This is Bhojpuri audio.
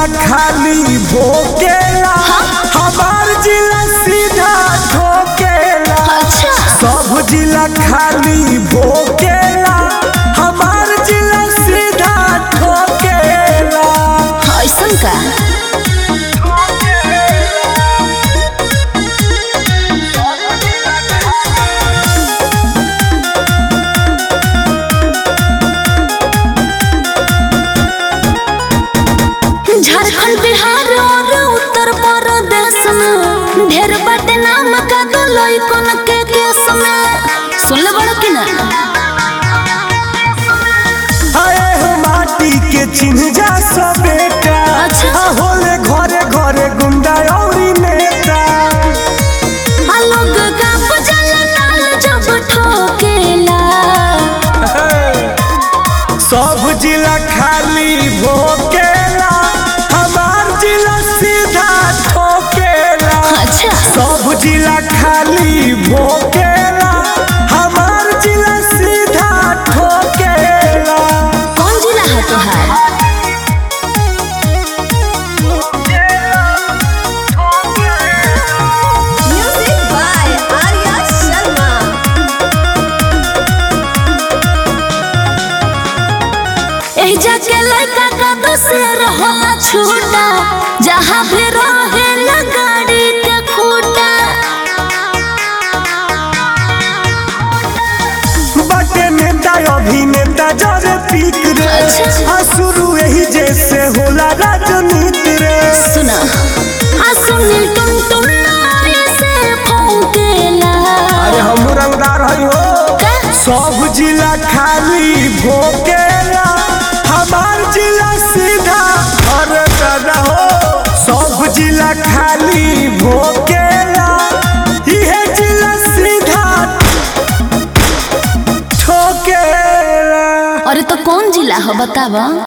खाली भोकेला हमार जिला सीधा ठोकेला अच्छा सब जिला खाली भोकेला हमार जिला सीधा ठोकेला ऐसन का झारखंड बिहार और उत्तर प्रदेश में ढेर बाटे नाम का दो लइकन के केस में सुन ले बड़ा कि ना आए हो माटी के चिन्ह जा सो बेटा अच्छा। आ होले घरे घरे गुंडा औरी नेता आ लोग का बजल ताल जब ठोकेला सब जिला खाली भोकेला हमार जिला सीधा ठोकेला अच्छा सब जिला खाली भोकेला हमार जिला सीधा ठोकेला कौन जिला है तुहार Music by Arya Sharma. एही जाके लड़का का दूसर होला छूटा जहाँ भी रहे गाड़ी के खूटा बटे नेता अभिनेता जरे पीक रे अच्छा। आ शुरू यही जैसे होला राजनीति रे सुना आ सुनील टुन टुन ऐसे फौकेला अरे हम रंगदार हई हो का? सब जिला खाली भोकेला हमार जिला सीधा अरे दादा हो सब जिला खाली भोकेला इहे जिला सीधा ठोकेला अरे तो कौन जिला हो बतावा